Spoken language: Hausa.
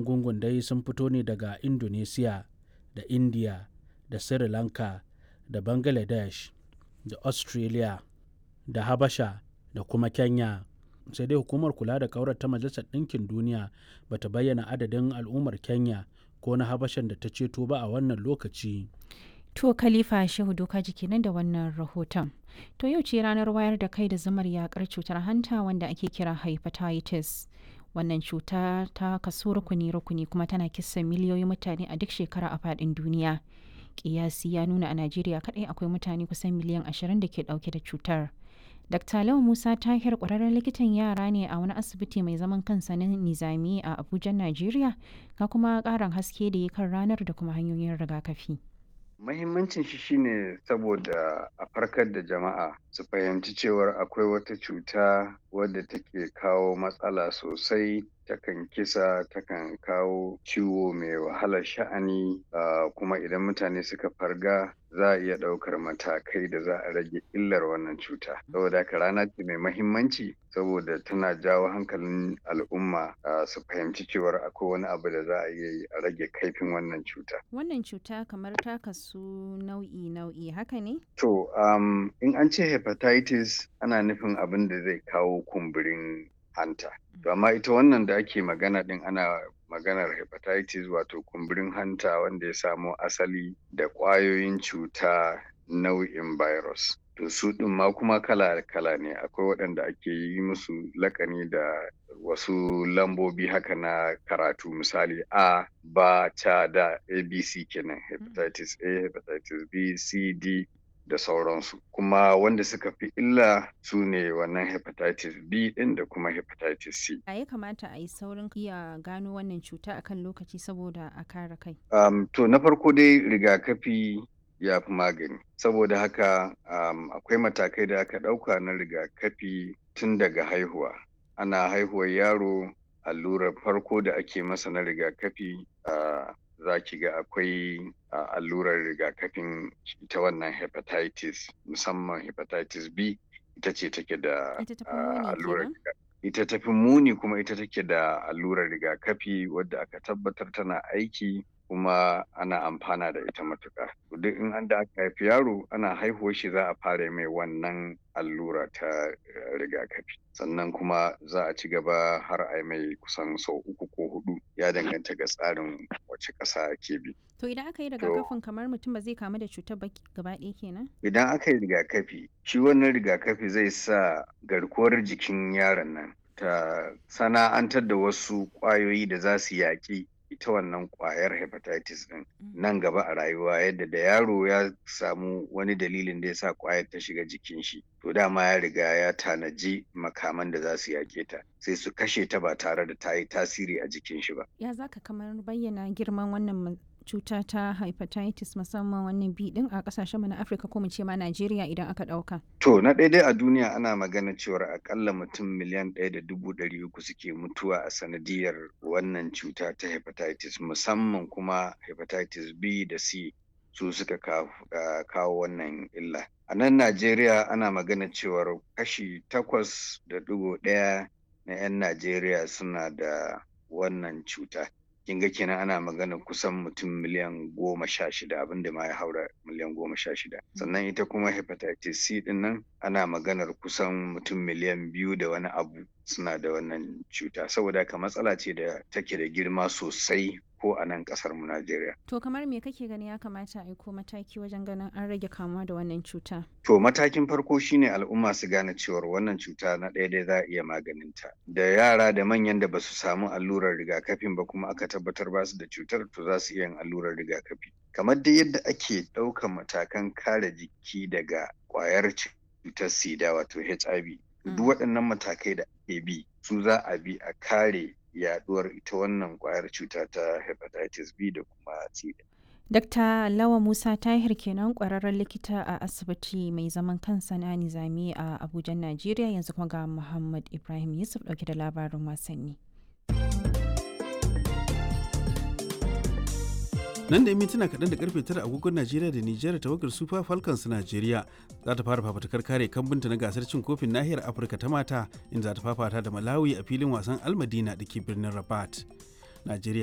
'yan gungun dai sun fito ne daga indonesia da india da sri lanka da bangladesh da australia da habasha da kuma kenya sai dai hukumar kula da kaurar ta majalisar ɗinkin duniya bata bayyana adadin al'ummar kenya ko na habashan da ta ceto ba a wannan lokaci To Khalifa Shehu Doka kenan da wannan rahoton. To yau ce ranar wayar da kai da zamar yakar cutar hanta wanda ake kira hepatitis. Wannan cuta ta kaso rukuni-rukuni kuma tana kisan miliyoyin mutane a duk shekara a faɗin duniya. Kiyasi ya nuna a Najeriya kaɗai akwai mutane kusan miliyan ashirin da ke ɗauke da cutar. Dr. Lau Musa Tahir ƙwararren likitan yara ne a wani asibiti mai zaman kansa na Nizami a Abuja, Najeriya, ga kuma ƙarin haske da ya kan ranar da kuma hanyoyin rigakafi. Mahimmancin shi shine saboda a farkar da jama'a su fahimci cewar akwai wata cuta wadda take kawo matsala sosai takan kisa takan kawo ciwo mai wahalar sha'ani kuma idan mutane suka farga za a iya ɗaukar matakai da za a rage illar wannan cuta saboda haka rana ce mai mahimmanci saboda tana jawo hankalin al'umma su fahimci cewar akwai wani abu da za a iya yi a rage kaifin wannan cuta Wannan cuta kamar ta kasu nau'i-nau'i haka ne? to um, in an ce hepatitis ana nufin abin da zai kawo kumburin hanta to amma ita wannan da ake magana din ana maganar hepatitis wato kumburin hanta wanda ya samo asali da ƙwayoyin cuta nau'in virus to su ɗin ma kuma kala-kala ne akwai waɗanda ake yi musu lakani da wasu lambobi haka na karatu misali a ba ta da abc kenan hepatitis a hepatitis b c d da sauransu kuma wanda suka fi illa su ne wannan hepatitis b din da kuma hepatitis c A ya kamata a yi saurin iya gano wannan cuta akan lokaci saboda a kare kai. um, to na farko dai rigakafi ya fi magani saboda haka um, akwai matakai da aka ɗauka na rigakafi tun daga haihuwa ana haihuwar yaro allurar farko da ake masa na rigakafi uh, za ki ga akwai uh, allurar rigakafin ita wannan hepatitis musamman hepatitis B ita ce take da Ita tafi uh, muni allurar kenan? riga- ita tafi muni kuma ita take da allurar rigakafi wadda aka tabbatar tana aiki kuma ana amfana da ita matuƙa. To Duk in an da aka haifi yaro ana haihuwar shi za a fara mai wannan allura ta eh, rigakafi. Sannan kuma za a ci gaba har a yi mai kusan sau uku ko hudu ya danganta ga tsarin wace ƙasa ke bi. To idan aka yi rigakafin kamar mutum ba zai kamu da cutar ba gaba ɗaya kenan? Idan aka yi rigakafi, shi wannan rigakafi zai sa garkuwar jikin yaron nan ta sana'antar da wasu ƙwayoyi da za su yaƙi ita wannan ƙwayar hepatitis ɗin nan gaba a rayuwa yadda da yaro ya samu wani dalilin da ya sa ƙwayar ta shiga jikin shi to dama ya riga ya tanaji makaman da za su yaƙe ta sai su kashe ta ba tare da ta yi tasiri a jikin shi ba. Ya za ka kamar bayyana girman wannan ma- cuta ta hepatitis musamman wannan bi din a kasashen mu na Afirka ko mu ce ma Najeriya idan aka ɗauka. To na ɗaya dai a duniya ana magana cewar akalla mutum miliyan ɗaya da dubu ɗari uku suke mutuwa a sanadiyar wannan cuta ta hepatitis musamman kuma hepatitis B da C su suka kawo, ah, kawo wannan illa. A nan Najeriya ana magana cewar kashi takwas da ɗigo ɗaya na 'yan Najeriya suna da wannan cuta. kin ga kenan ana magana kusan mutum miliyan goma sha shida abinda ma ya haura miliyan goma sha shida sannan ita kuma hepatitis C din nan ana maganar kusan mutum miliyan biyu da wani abu suna da wannan cuta saboda haka matsala ce da take da girma sosai ko a nan kasar mu Najeriya. To kamar me kake gani ya kamata a aiko mataki wajen ganin an rage kamuwa da wannan cuta? To matakin farko shine al'umma su gane cewar wannan cuta na ɗaya dai za a iya maganinta. Da yara da manyan da ba su samu allurar rigakafin ba kuma aka tabbatar ba su da cutar to za su iya yin allurar rigakafi. Kamar dai yadda ake ɗaukan matakan kare jiki daga ƙwayar cutar sida wato HIV. Duk waɗannan matakai da ake bi su za a bi a kare yaɗuwar ita wannan ƙwayar cuta ta hepatitis B da kuma sida. Dr. Lawa Musa Tahir kenan kwararren likita a asibiti mai zaman kansa na Nizami a Abuja, Najeriya yanzu kuma ga Muhammad Ibrahim Yusuf dauke da labarin wasanni. nan da mintuna kaɗan da karfe tara agogon najeriya da nijar tawagar super falcons najeriya za ta fara fafatakar kare kambunta na gasar cin kofin nahiyar afirka ta mata inda za ta fafata da malawi a filin wasan almadina da ke birnin rabat najeriya